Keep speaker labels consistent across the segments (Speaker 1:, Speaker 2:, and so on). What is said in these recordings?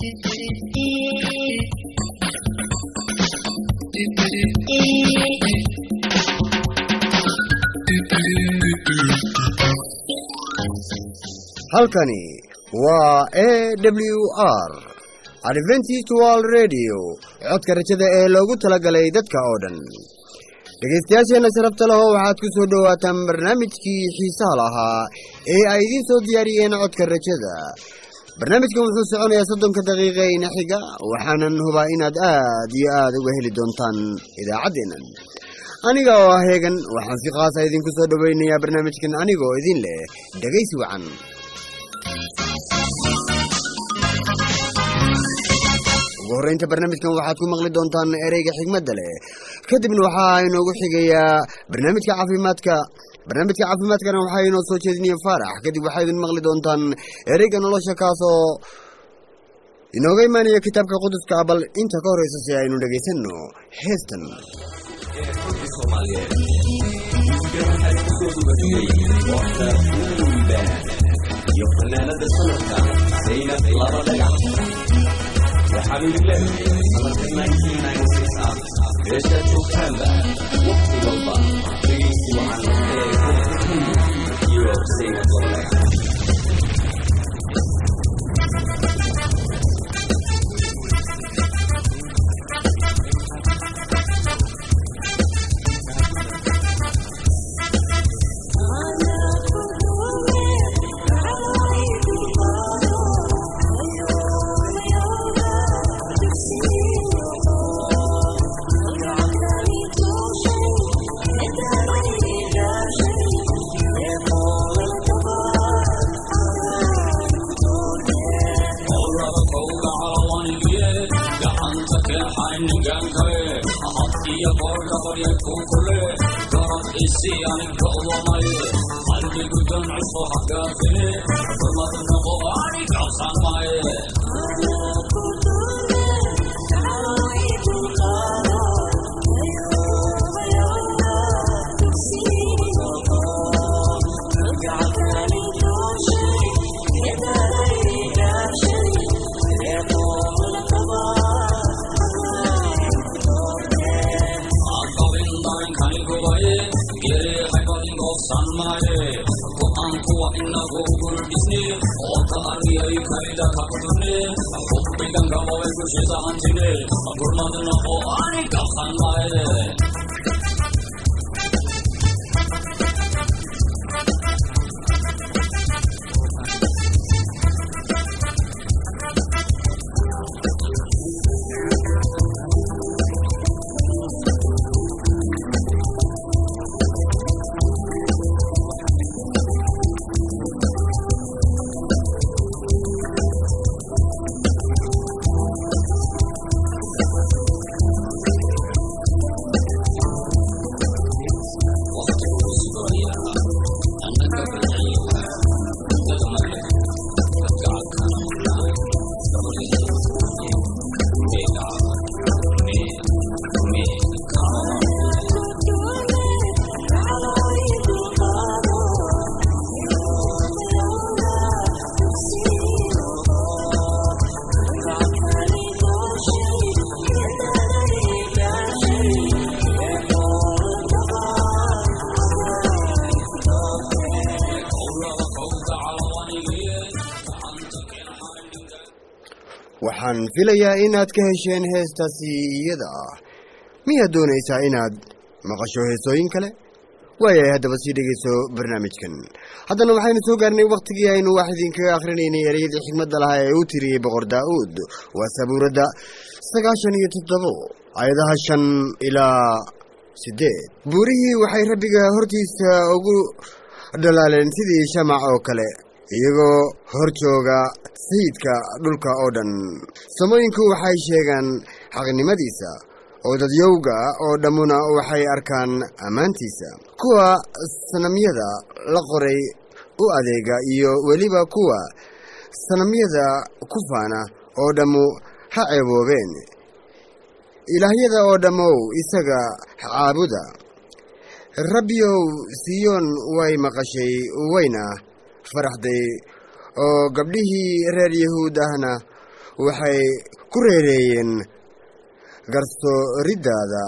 Speaker 1: halkani waa a w r adventist world radio codka rajada ee loogu talagalay dadka oo dhan dhegaystayaasheenna sharafta leho waxaad ku soo dhowaataan barnaamijkii xiisaha lahaa ee ay idiin soo diyaariyeen codka rajada barnaamijkan wuxuu soconayaa soddonka daqiiqa ina xiga waxaanan hubaa inaad aad iyo aad uga heli doontaan idaacaddeennan aniga oo ah heegan waxaan si khaasa idinku soo dhowaynayaa barnaamijkan aniga oo idin leh dhegaysi wacan ugu horreynta barnaamijkan waxaad ku maqli doontaan ereyga xigmadda leh kadibna waxaa inoogu xigayaa barnaamijka caafimaadka barnaamijka caafimaadkana waxaa inoo soo jeedinaya faarax kadib waxaa idin maqli doontaan ereyga nolosha kaasoo inooga imaanaya kitaabka quduska bal inta ka horeysa si aynu dhegaysanno heestan
Speaker 2: iyo fanaanada sanadka zaynab laba dhagax waxaanu leedahay sanadka ah beesha joogtaanba waqti walba dhegaysi wacan ee iyo zaynab laba dhagax
Speaker 1: waxaan filayaa inaad ka hesheen heestaasi iyada ah miyaad doonaysaa inaad maqasho heesooyin kale waayahay haddaba sii dhegayso barnaamijkan haddana waxaynu soo gaarnay wakhtigii aynu wax idinkaga akhrinaynay ereyadii xigmadda lahaa ee uu tiriyey boqor daa'uud waa sabuuradda sagaashan iyo toddobo ayadaha shan ilaa siddeed buurihii waxay rabbiga hortiisa ugu dhalaaleen sidii shamac oo kale iyagoo hor jooga sayidka dhulka oo dhan samooyinku waxay sheegaan xaqnimadiisa oo dadyowga oo dhammuna waxay arkaan ammaantiisa kuwa sanamyada la qoray u adeega iyo weliba kuwa sanamyada ku faana oo dhammu ha ceeboobeen ilaahyada oo dhammow isaga caabuda rabbiyow siyoon way maqashay wayna faraxday oo gabdhihii reer yahuud ahna waxay ku reereeyeen garsooriddaada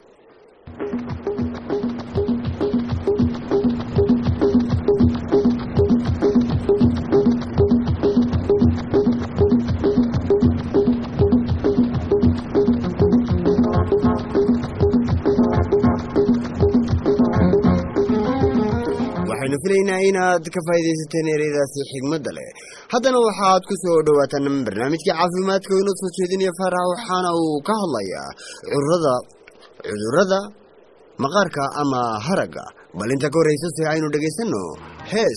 Speaker 1: waxaynu filaynaa inaad ka faa'iidaysateen ereydaasi xigmadda leh haddana waxaad ku soo dhowaataan barnaamijkii caafimaadka oo inoo soo jeedinaya faarax waxaana uu ka hadlayaa cudurada cudurrada maqaarka ama haragga bal inta ka horraysa si aynu dhegaysanno hees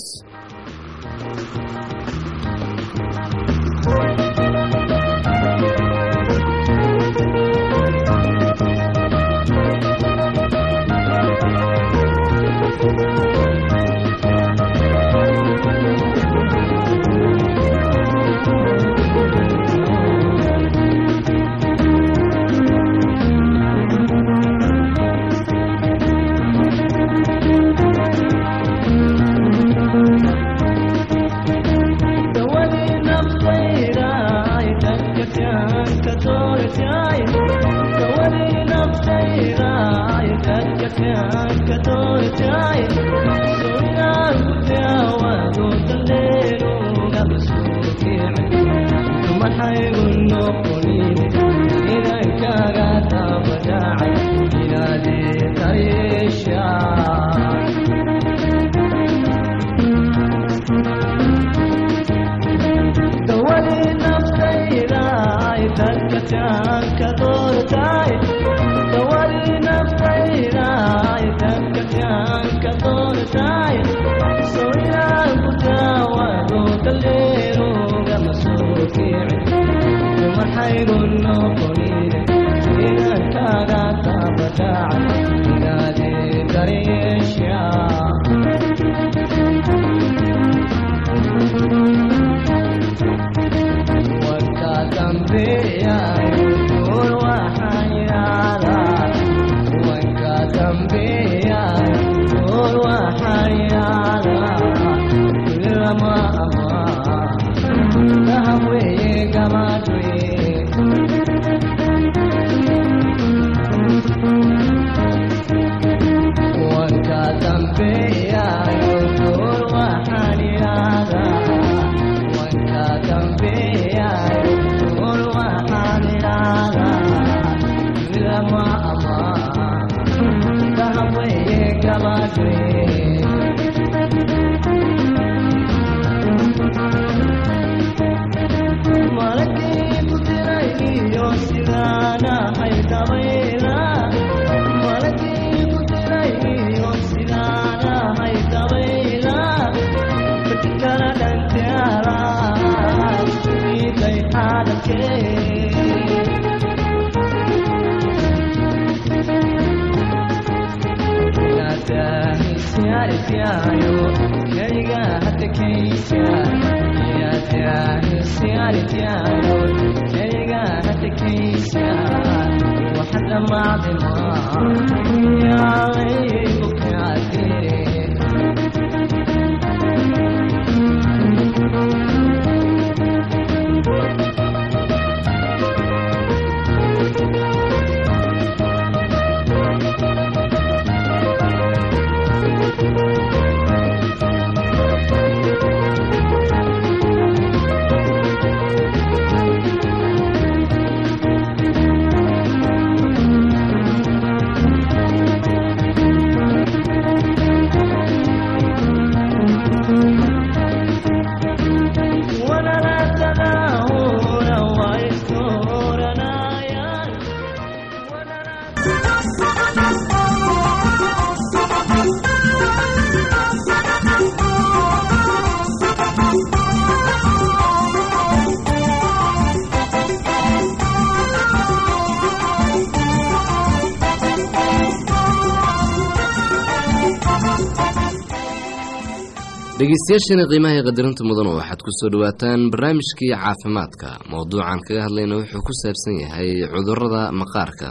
Speaker 3: dhegeystayaashani qiimaha ee qadarinta mudan waxaad ku soo dhowaataan barnaamijkii caafimaadka mowduucan kaga hadlayna wuxuu ku saabsan yahay cudurada maqaarka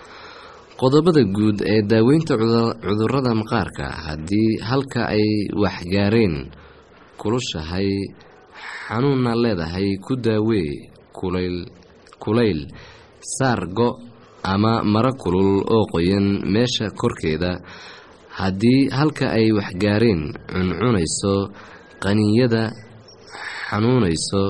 Speaker 3: qodobada guud ee daaweynta cudurada maqaarka haddii halka ay waxgaareen kulushahay xanuunna leedahay ku daawee kulayl kulayl saar go ama maro kulul oo qoyan meesha korkeeda haddii halka ay waxgaareen cuncunayso qaninyada xanuunayso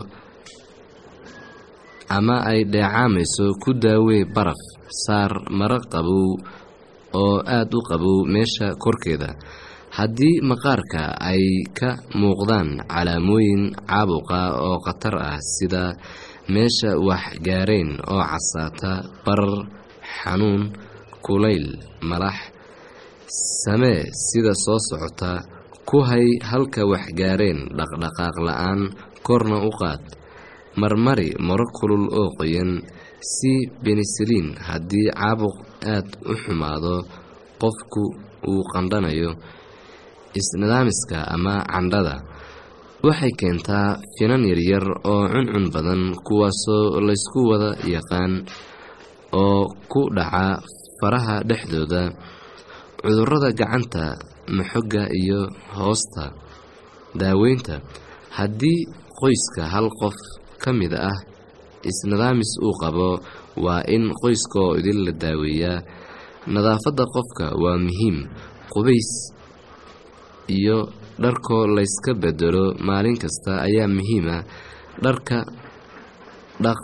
Speaker 3: ama ay dheecaamayso ku daawee baraf saar maro qabow oo aada u qabow meesha korkeeda haddii maqaarka ay ka muuqdaan calaamooyin caabuqa oo khatar ah sida meesha wax gaareen oo casaata barar xanuun kulayl malax samee sida soo socota ku hay halka wax gaareen dhaqdhaqaaq la-aan korna u qaad marmari maro kulul oo qoyan si benisaliin haddii caabuq aad u xumaado qofku uu qandhanayo isnidaamiska ama candhada waxay keentaa finan yaryar oo cuncun badan kuwaasoo laysku wada yaqaan oo ku dhaca faraha dhexdooda cudurrada gacanta maxogga iyo hoosta daaweynta haddii qoyska hal qof ka mid ah isnidaamis uu qabo waa in qoyska oo idin la daaweeyaa nadaafadda qofka waa muhiim qubays iyo dharkoo layska bedelo maalin kasta ayaa muhiima dharka dhaq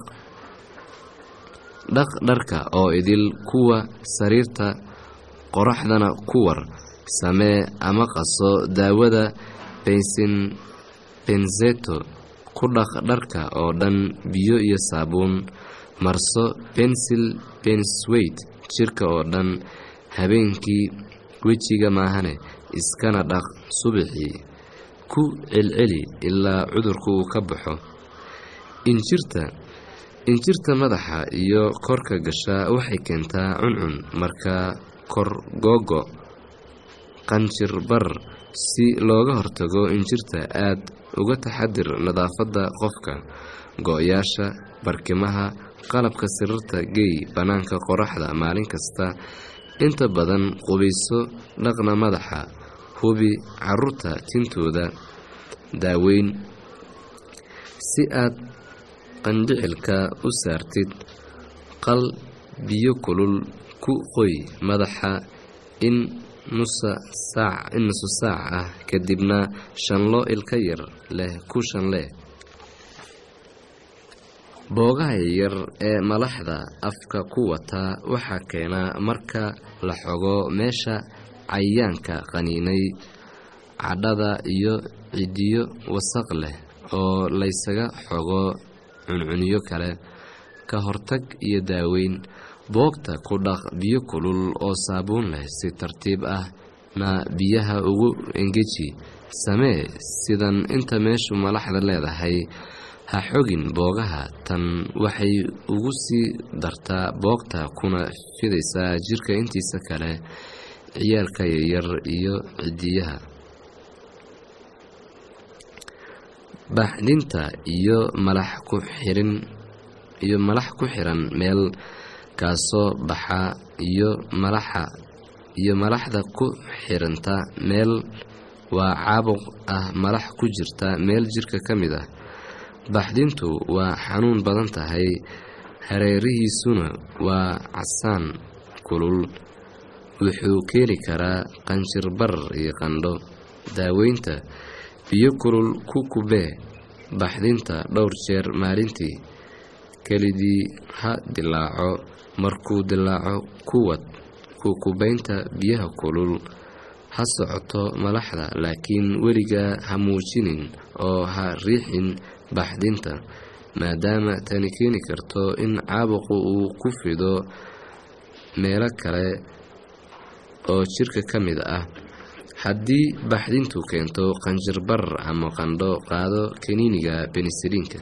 Speaker 3: dhaq dharka oo idil kuwa sariirta qoraxdana ku war samee ama qaso daawada bensin benzeto ku dhaq dharka oo dhan biyo iyo saabuun marso bensil bensweyt jirka oo dhan habeenkii wejiga maahane iskana dhaq subaxii ku celceli ilaa cudurku uu ka baxo injirta injirta madaxa iyo korka gasha waxay keentaa cuncun markaa kor googo qanjir bar si looga hortago injirta aad uga taxadir nadaafadda qofka go-yaasha barkimaha qalabka sirarta geey bannaanka qoraxda maalin kasta inta badan qubayso dhaqna madaxa hubi caruurta tintooda daaweyn si aad qandhicilka u saartid qal biyo kulul ku qoy madaxa in nusa saac in nusu saac ah kadibna shanlo ilka yar leh ku shanlee boogaha yaryar ee malaxda afka ku wataa waxaa keena marka la xogo meesha cayayaanka qaniinay cadhada iyo cidiyo wasaq leh oo laysaga xogo cuncuniyo kale ka hortag iyo daaweyn boogta ku dhaq biyo kulul oo saabuun leh si tartiib ah na biyaha ugu engeji samee sidan inta meeshu malaxda leedahay ha xogin boogaha tan waxay ugu sii dartaa boogta kuna fidaysaa jirka intiisa kale ciyaalka yaryar iyo cidiyaha baaxdinta iyo malax ku xirin iyo malax ku xiran meel kaasoo baxa iyo malaxa iyo malaxda ku xiranta meel waa caabuq ah malax ku jirta meel jirka ka mid ah baxdintu waa xanuun badan tahay hareerihiisuna waa casaan kulul wuxuu keeni karaa qanjirbar iyo qandho daaweynta biyo kulul ku kubee baxdinta dhowr jeer maalintii kelidii ha dilaaco markuu dilaaco kuwad ku kubaynta biyaha kulul ha socoto malaxda laakiin weligaa ha muujinin oo ha riixin baxdinta maadaama tani keeni karto in caabuqu uu ku fido meelo kale oo jirka ka mid ah haddii baxdintu keento qanjirbar ama qandho qaado kaniiniga benisaliinka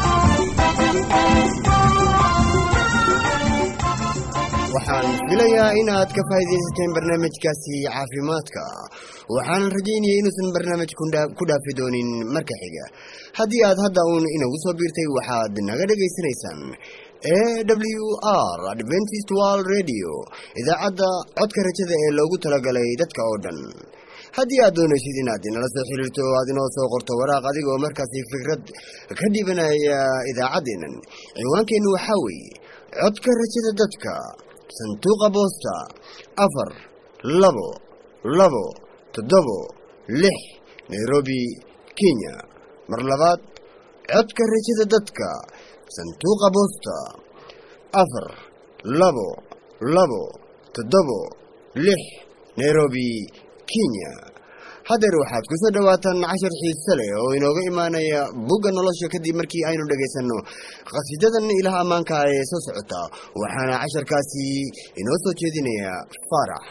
Speaker 1: waxaan filayaa filayaa inaad ka faa'iidaysateen barnaamijkaasi caafimaadka waxaanan rajaynaya inuusan barnaamij ku dhaafi doonin marka xiga haddii aad hadda uun inagu soo biirtay waxaad naga dhegaysanaysaan e w r adventist world radio idaacadda codka rajada ee loogu talagalay dadka oo dhan haddii aad doonaysid inaad inala soo xiriirto o aad inoo soo qorto waraaq adigoo markaasi fikrad ka dhibanaya idaacaddeennan ciwaankeennu waxaa weeye codka rajada dadka sanduuqa boosta afar labo labo toddobo lix nairobi kenya mar labaad codka rajada dadka sanduuqa boosta afar labo labo toddobo lix nairobi kenya haddeer waxaad ku soo dhowaataan cashar xiise leh oo inooga imaanaya bugga nolosha kadib markii aynu dhegaysanno qhasiidadan ilaah ammaanka ee soo socota waxaana casharkaasi inoo soo jeedinaya faarax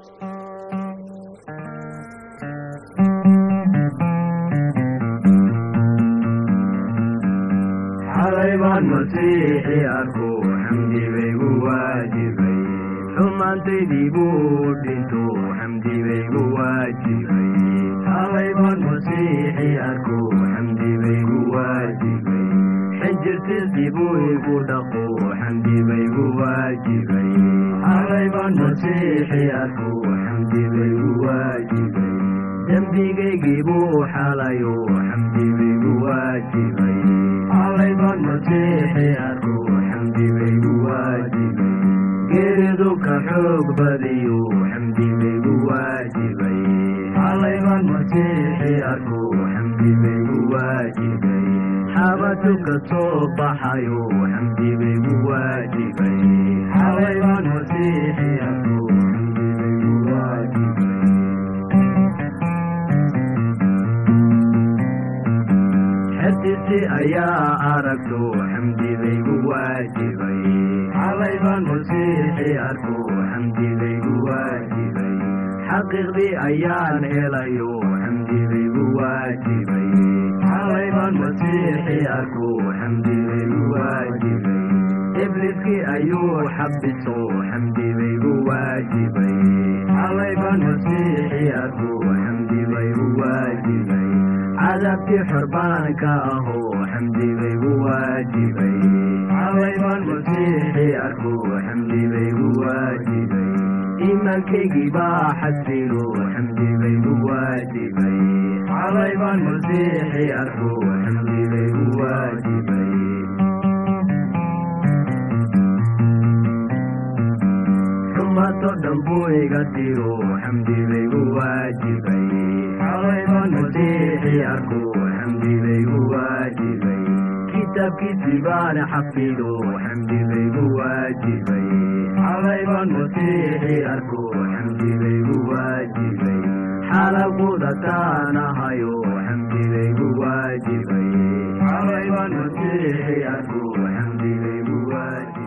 Speaker 4: xalaybaan masiixi arku xamdi baygu waajibay xumaantaydii buu dhinto xamdi baygu waajibay xalaybaan masiixi arku xamdi baygu waajibay xinjirtiisii buu igu dhaqo xamdi baygu waajibay xalaybaan masiixi arku xamdi baygu waajibay dembigaygii buu xalayo xamdi baygu waajibay xalaybaan masiixi arku xamdi baygu waajibay geeridu ka xoog badiyo xamdi baygu waajibay xalaybaan masiixi arku xamdi baygu waajibay xabadu ka soo baxayo xamdi baygu waajibay xalaybaan masiixi arku xamdi baygu waajibay xertiisi ayaa aragto xamdi baygu waajibay xalaybaan masiixi arku xamdi baygu waajibay xaqiiqdii ayaan helayo xamdi baygu waajibay xalaybaan masiixi arku xamdi baygu waajibay ibliskii ayuu xabiso xamdi baygu waajibay xalaybaan masiixi arku xamdi baygu waajibay cadaabkii xorbaanka aho xamdi baygu waajibay xalaybaan masiixi arku xamdi baygu waajibay iimaankaygii baa xasilo xamdi baygu waajibay xalaybaan masiixi arku xamdi baygu waajibay xumato dhan buu iga tiro xamdi baygu waajibay xalaybaan masiixi arku xamdi baygu waajibay kitaabkiisii baan xafido xamdi baygu waajibay xalaybaan masiixi arku xamdi baygu waajibay xalaquda taanahayo xamdi baygu waajibay xalaybaan masiixi arku xamdi baygu waajibay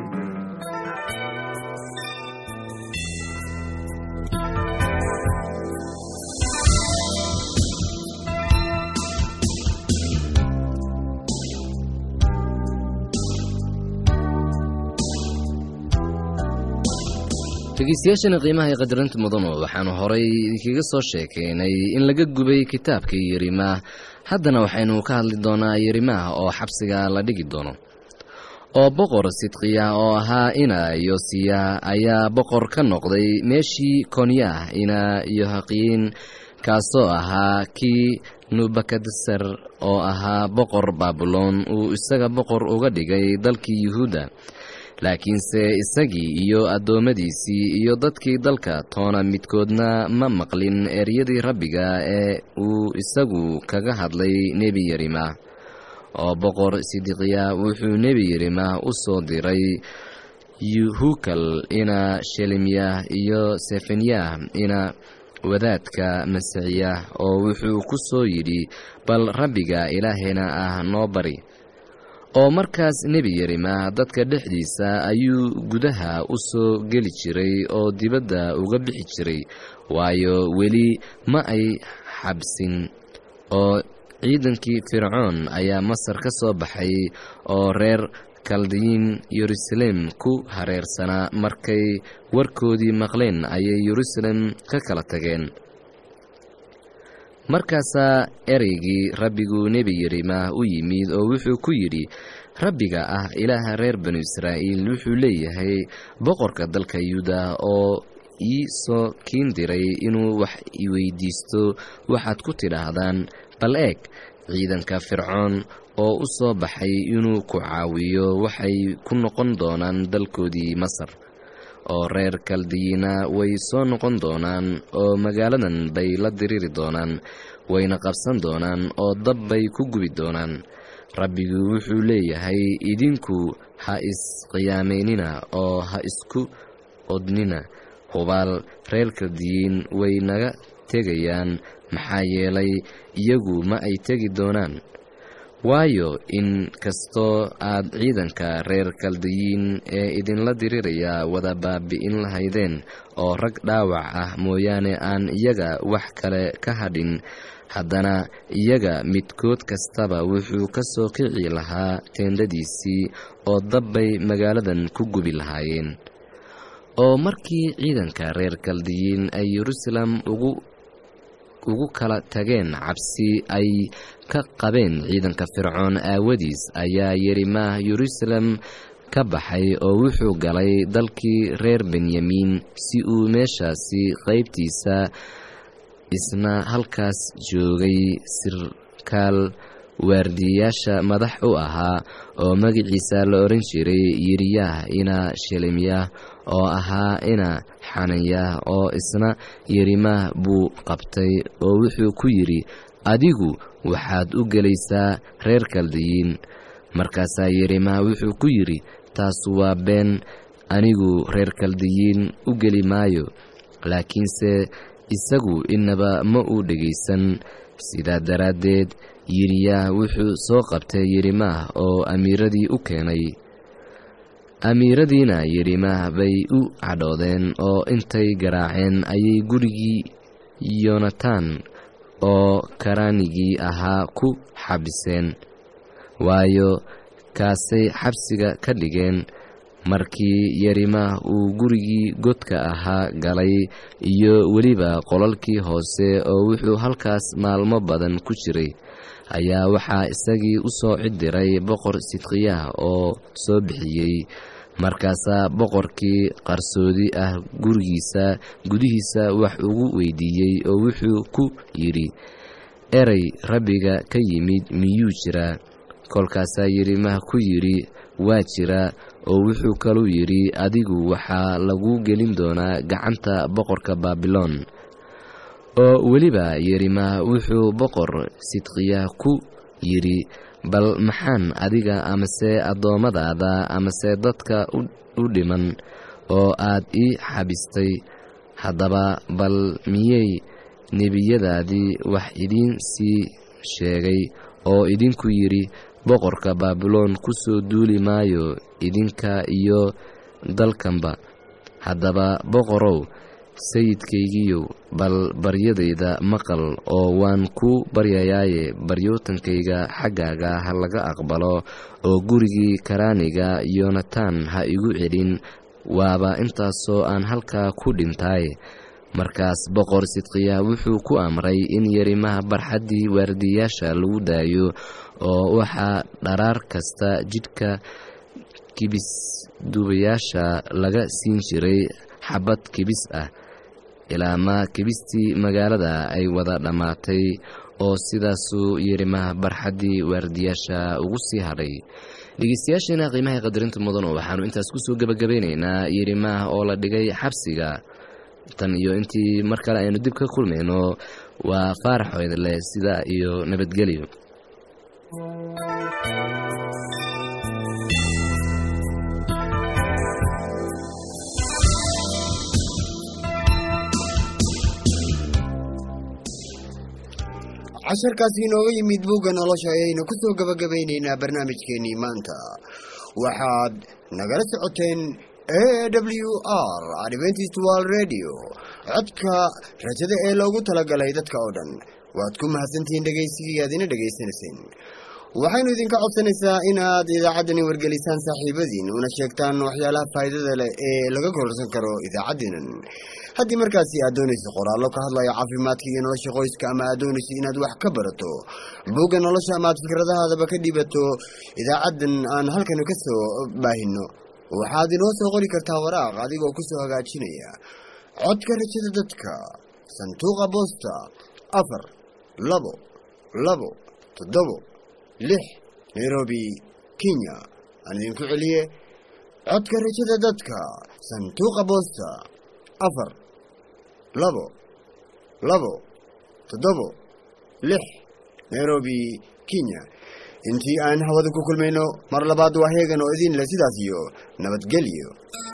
Speaker 3: dhegeystayaashana qiimaha ee qadarinta mudano waxaanu horay idinkaga soo sheekaynay in laga gubay kitaabkii yerimaah haddana waxaynu ka hadli doonaa yerimaah oo xabsiga la dhigi doono oo boqor sidqiya oo ahaa ina yosiya ayaa boqor ka noqday meeshii konyaah ina yohaqiin kaasoo ahaa kii nubakadser oo ahaa boqor baabuloon uu isaga boqor uga dhigay dalkii yuhuudda laakiinse isagii iyo addoommadiisii iyo dadkii dalka toona midkoodna ma maqlin eryadii rabbiga ee uu isagu kaga hadlay nebi yerima oo boqor sidiqiya wuxuu nebi yerima u soo diray yuhukal ina shelemyah iyo sefanyah ina wadaadka masixiya oo wuxuu ku soo yidhi bal rabbiga ilaahayna ah noo bari oo markaas nebi yerima dadka dhexdiisa ayuu gudaha u soo geli jiray oo dibadda uga bixi jiray waayo weli ma ay xabsin oo ciidankii fircoon ayaa masar ka soo baxay oo reer kaldiyiin yeruusaleem ku hareersanaa markay warkoodii maqleen ayay yeruusalem ka kala tageen markaasaa ereygii rabbigu nebi yerima u yimid oo wuxuu ku yidhi rabbiga ah ilaaha reer banu israa'iil wuxuu leeyahay boqorka dalka yuuda oo ii soo kiin diray inuu wax iweydiisto waxaad ku tidhaahdaan bal eeg ciidanka fircoon oo u soo baxay inuu ku caawiyo waxay ku noqon doonaan dalkoodii masar oo reer kaldiyiina way soo noqon doonaan oo magaaladan bay la diriri doonaan wayna qabsan doonaan oo dab bay ku gubi doonaan rabbigu wuxuu leeyahay idinku ha isqiyaamaynina oo ha isku odnina hubaal reer kaldiyiin way naga tegayaan maxaa yeelay iyagu ma ay tegi doonaan waayo in kastoo aad ciidanka reer kaldiyiin ee idinla diriraya wada baabi'in lahaydeen oo rag dhaawac ah mooyaane aan iyaga wax kale ka hadhin haddana iyaga midkood kastaba wuxuu ka soo kici lahaa teendhadiisii oo dabbay magaaladan ku gubi lahaayeen oo markii ciidanka reer kaldiyiin ay yeruusaalem ugu ugu kala tageen cabsi ay ka qabeen ciidanka fircoon aawadiis ayaa yerimaah yeruusaalem ka baxay oo wuxuu galay dalkii reer benyamiin si uu meeshaasi qaybtiisa isna halkaas joogay sirkaal waardiyayaasha madax u ahaa oo magaciisa la odhan jiray yiriyah ina shelemyah oo ahaa ina xananyah oo isna yerimaah buu qabtay oo wuxuu ku yidhi adigu waxaad u gelaysaa reer kaldiyiin markaasaa yerimaah wuxuu ku yidhi taasu waa been anigu reer kaldiyiin u geli maayo laakiinse isagu inaba ma uu dhegaysan sidaa daraaddeed yiriyaah wuxuu soo qabtay yerimaah oo amiiradii u keenay amiiradiina yerimaah bay u cadhoodeen oo intay garaaceen ayay gurigii yonatan oo karaanigii ahaa ku xabiseen waayo kaasay xabsiga ka dhigeen markii yerimaah uu gurigii godka ahaa galay iyo weliba qolalkii hoose oo wuxuu halkaas maalmo badan ku jiray ayaa waxaa isagii u soo cidiray boqor sidqiyah oo soo bixiyey markaasaa boqorkii qarsoodi ah gurigiisa gudihiisa wax ugu weydiiyey oo wuxuu ku yidhi erey rabbiga ka yimid miyuu jiraa kolkaasaa yerimaah ku yidhi waa jira oo wuxuu kaluu yidhi adigu waxaa lagu gelin doonaa gacanta boqorka baabiloon oo weliba yerimaah wuxuu boqor sidqiya ku yidhi bal maxaan adiga amase addoommadaada amase dadka u dhiman oo aad ii xabistay haddaba bal miyey nebiyadaadii wax idiin sii sheegay oo idinku yidhi boqorka baabiloon ku soo duuli maayo idinka iyo dalkanba haddaba boqorow sayidkaygiiyow bal baryadayda maqal oo waan ku baryayaaye baryootankayga xaggaaga ha laga aqbalo oo gurigii karaaniga yonatan ha igu celin waaba intaasoo aan halkaa ku dhintay markaas boqor sidqiya wuxuu ku amray in yerimaha barxaddii waardiyayaasha lagu daayo oo waxaa dharaar kasta jidhka kibisduubayaasha laga siin jiray xabad kibis ah ilaama kibistii magaalada ay wada dhammaatay oo sidaasuu yerimaha barxaddii waardiyaasha ugu sii hadhay dhegeystayaasheena qiimaha qadarinta mudan oo waxaanu intaas kusoo gebagabeynaynaa yerimaah oo la dhigay xabsiga tan iyo intii mar kale aynu dib ka kulmayno waa faarax oydle sida iyo nabadgelyo
Speaker 1: casharkaasi inooga yimid buugga nolosha ayaynu ku soo gabagabaynaynaa barnaamijkeennii maanta waxaad nagala socoteen a w r adventist world radio codka rajada ee loogu talagalay dadka oo dhan waad ku mahadsantihiin dhegaysigii aad ina dhegaysanayseen waxaynu idinka codsanaysaa inaad idaacaddani wargelisaan saaxiibadiin una sheegtaan waxyaalaha faa'iidada leh ee laga kororsan karo idaacaddiinan haddii markaasi aad doonayso qoraallo ka hadlaya caafimaadka iyo nolosha qoyska ama aad doonayso inaad wax ka barato bugga nolosha ama aad fikradahaadaba ka dhibato idaacaddan aan halkan ka soo baahino waxaad inoo soo qori kartaa waraaq adigoo ku soo hagaajinaya codka rajada dadka sanduuqa boosta afar labo labo toddobo lix nairobi kenya aan idinku celiye codka rajada dadka sanduuqa boosta afar labo labo toddobo lix nairobi kenya intii aan hawada ku kulmayno mar labaad waa heegan oo idin leh sidaas iyo nabadgelyo